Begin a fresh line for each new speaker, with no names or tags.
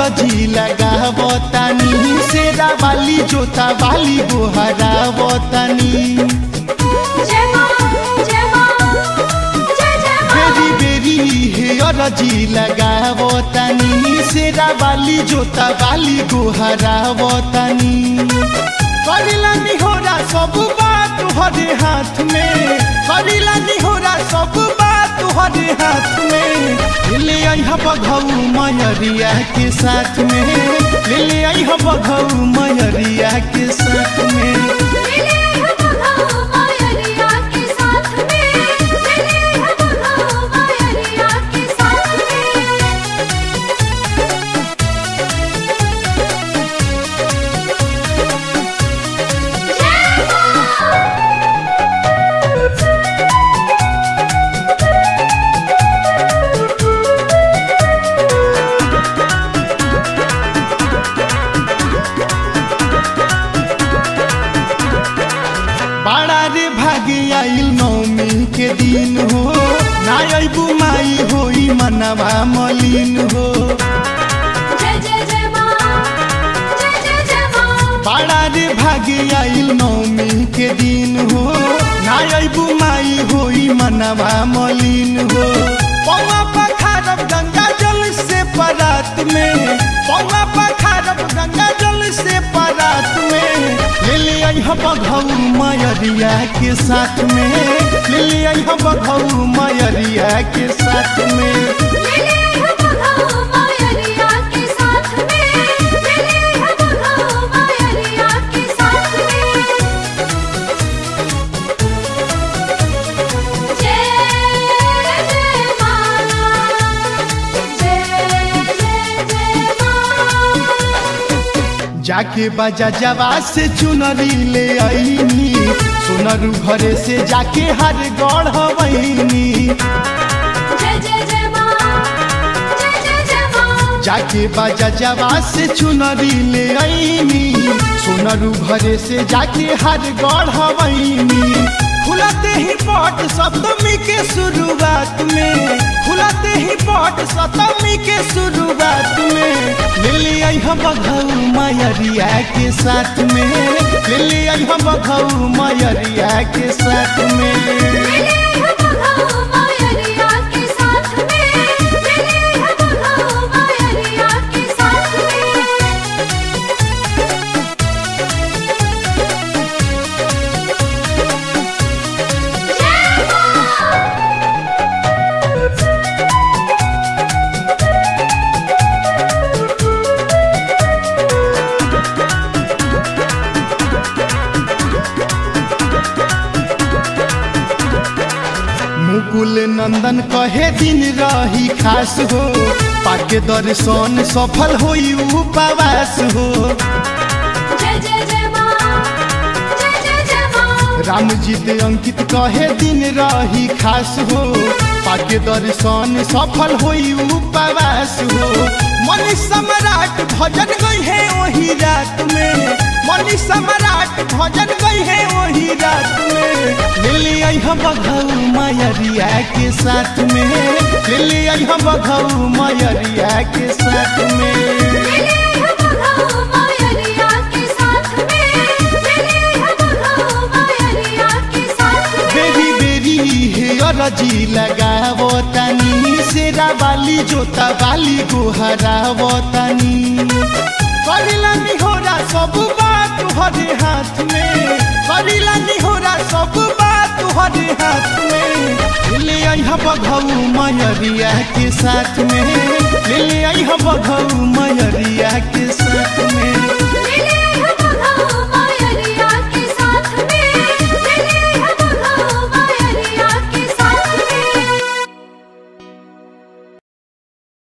अरजी लगावतानी शेरा वाली जोता वाली गोहरावतानी
जय मां जय मां जय जय मां
बेरी बेरी हे अरजी लगावतानी शेरा वाली जोता वाली गोहरावतानी करिला निहोरा सब बात तुहरे हाथ में करिला निहोरा सब बात तुहरे हाथ में ले आई हम बघऊ मयरिया के साथ में ले आई हम बघऊ मयरिया के साथ में
मिले हम बघाओ मायरिया के साथ में मिले हम बघाओ मायरिया के साथ में जय मां
बड़ा रे भागे आइल नौमी के दिन हो ना अबू माई होई मनवा मलिन हो
जय जय जय मां जय जय जय मां
बड़ा रे भागे आइल नौमी के दिन हो ना अबू माई होई मनवा मलिन हो पौवा पखारब गंगा जल से परात में पौवा पखारब गंगा जल से परात में ले ले आई हम बघऊ मयरिया के साथ में ले ले आई हम बघऊ मयरिया के साथ में
मिले हम बघाओ मायरिया के साथ में मिले हम बघाओ मायरिया के साथ में जय जय मां जय जय जय मां
जाके बाजा जवा से चुनरी ले आईनी सोनरू घरे से जाके हर गढ़ हवैनी
जय जय जय मां जय जय जय मां
जाके बाजा जवा से चुनरी ले आईनी सोनरू घरे से जाके हर गढ़ हवैनी खुलाते ही पट सप्तमी के शुरुआत में खुलाते ही पट सप्तमी के शुरुआत में ले ले आई हम बघऊ मयरिया के साथ में ले ले आई हम बघऊ मयरिया के साथ में
मिले हम बघाओ मायरिया के साथ में मिले हम बघाओ मायरिया के साथ में जय मां
मुकुल नंदन कहे दिन रही खास हो पाके दर्शन सफल होई उपवास हो
जय जय जय मां जय जय जय मां
राम जी दे अंकित कहे दिन रही खास हो पाके दर्शन सफल होई उपवास हो मनी सम्राट भजन गई है वही रात में मनी सम्राट भजन गई है वही रात में ले ले आई हम बघऊ मयरिया के साथ में ले ले आई हम बघऊ मयरिया के साथ में
मिले हम बघाओ मायरिया के साथ में मिले हम बघाओ मायरिया के साथ में
बेरी बेरी हे अरजी लगावतानी शेरा वाली जोता वाली गोहरावतानी करिला निहोरा सब बात तुहरे हाथ में करिला निहोरा सब बात तुहरे हाथ में ले आई हम बघऊ मयरिया के साथ में ले आई हम बघऊ मयरिया के